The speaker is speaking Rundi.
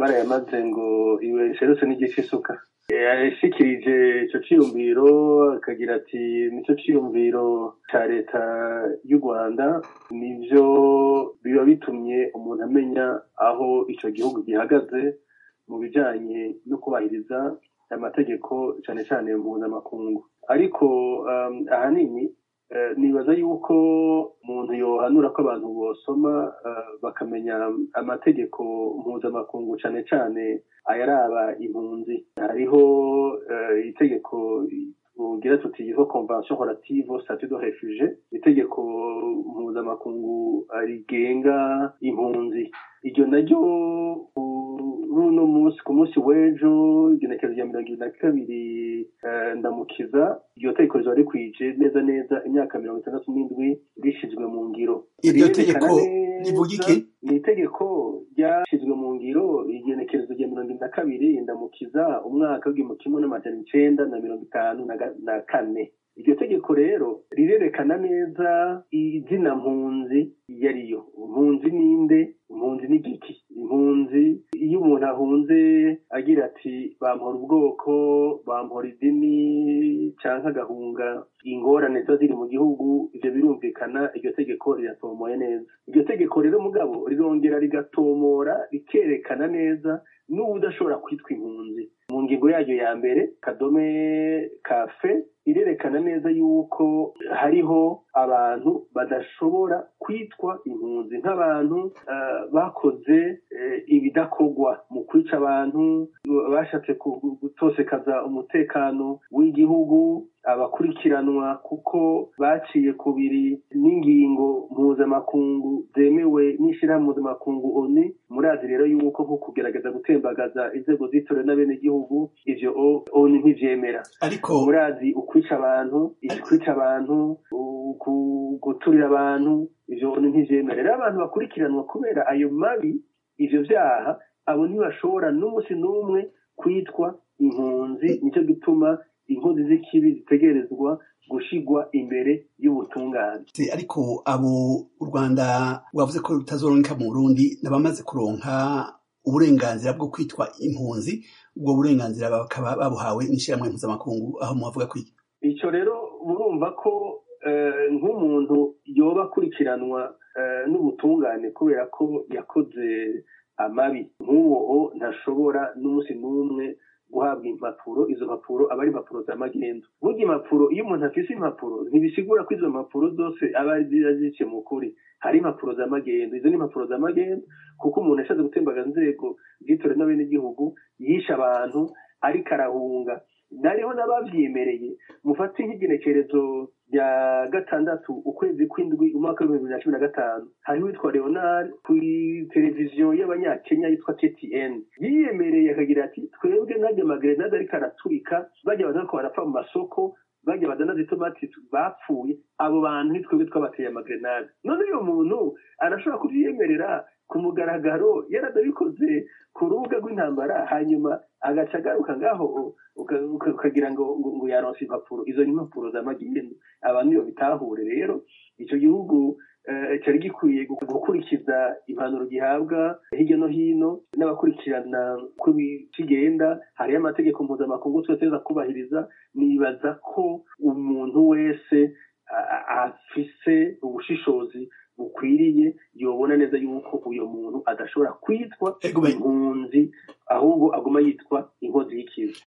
barayamaze ngo iwe serutse n'igice isuka yashikirije ico ciyumviro akagira ati nico ciyumviro ca leta y'u rwanda nivyo biba bitumye umuntu amenya aho ico gihugu gihagaze mu bijanye no kubahiriza amategeko cane cane mpuzamakungu ariko um, ahanini uh, nibaza yuko umuntu yohanura ko abantu bosoma uh, bakamenya amategeko mpuzamakungu cane cane ayaraba impunzi hariho uh, itegeko tugira tuti yitwa convention relative statut de réfugié itegeko mpuzamakungu rigenga impunzi iryo naryo runo munsi ku munsi w'ejo igenekerezo rya mirongo ibiri na kabiri ndamukiza iryo tegeko rizoba rikwije neza neza imyaka mirongo itandatu n'indwi rishizwe mu ngiro iryo tegeko rivuga iki ni itegeko ryashizwe mu ngiro igenekerezo rya mirongo ibiri na kabiri ndamukiza umwaka w'igihumbi kimwe n'amajana icenda na mirongo itanu na kane iryo tegeko rero rirerekana neza izina mpunzi iyo ariyo mpunzi ninde impunzi n'igiki impunzi iyo umuntu ahunze agira ati bampora ubwoko bampora idini canke agahunga ingorane ziba ziri mu gihugu ivyo birumvikana iryo tegeko riratomoye neza iryo tegeko rero mugabo rirongera rigatomora rikerekana neza n'ubu udashobora kwitwa impunzi mu ngingo yaryo ya mbere kadome kafe irerekana neza yuko hariho abantu badashobora kwitwa impunzi nk'abantu uh, bakoze uh, ibidakorwa mu kwica abantu bashatse gutosekaza umutekano w'igihugu abakurikiranwa kuko baciye kubiri n'ingingo mpuzamakungu zemewe n'ishirahamwe mpuzamakungu oni murazi rero yuko nko kugerageza gutembagaza inzego zitorewe n'abenegihugu ivyo oni ntivyemera ariko murazi ukwica abantu kwica abantu guturira abantu ivyo oni ntivyemera rero abantu bakurikiranwa kubera ayo mabi ivyo vyaha abo ntibashobora n'umunsi n'umwe kwitwa impunzi nicyo gituma inkozi z'ikibi zitegerezwa gushigwa imbere y'ubutungane ariko abo u rwanda wavuze ko rutazoronka mu burundi n'abamaze kuronka uburenganzira bwo kwitwa impunzi ubwo burenganzira bakaba babuhawe n'ishyirahamwe mpuzamakungu aho muhavuga ko icyo rero murumva ko nk'umuntu yoba akurikiranwa n'ubutungane kubera ko yakoze amabi nk'uwo ntashobora n'umunsi n'umwe guhabwa impapuro izo mpapuro aba ari impapuro za magendu burya impapuro iyo umuntu afise impapuro ntibisigura ko izo mpapuro zose aba zice mu kuri hari impapuro za magendu izo ni impapuro za magendu kuko umuntu yashatse gutembagaza inzego zitore n'abenegihugu yishe abantu ariko arahunga nariho n'abavyemereye mufate nk'igenekerezo rya gatandatu ukwezi kw'indwi umwaka w'ibihumbi bibiri na cumi na gatanu hariho witwa leonard ku televiziyo y'abanyakenya yitwa ttn yiyemereye akagira ati twebwe najya amagrenade ariko araturika bajya baza ko barapfa mu masoko bajya badanaza itomati bapfuye abo bantu nitwebwe twabateye amagrenade none uyo muntu arashobora kuvyiyemerera ku mugaragaro yaradabikoze ku rubuga rw'intambara hanyuma agaca agaruka ngaho ukagira ngo ngo yaronse impapuro izo ni impapuro za magendu abantu iyo bitahure rero icyo gihugu cyari gikwiye gukurikiza impanuro gihabwa hirya no hino n'abakurikirana ko kigenda hariyo amategeko mpuzamakungu twese kubahiriza nibaza ko umuntu wese afise ubushishozi bukwiriye yobona neza yuko uyo muntu adashobora kwitwa impunzi ahubwo aguma yitwa inkozi y'ikibi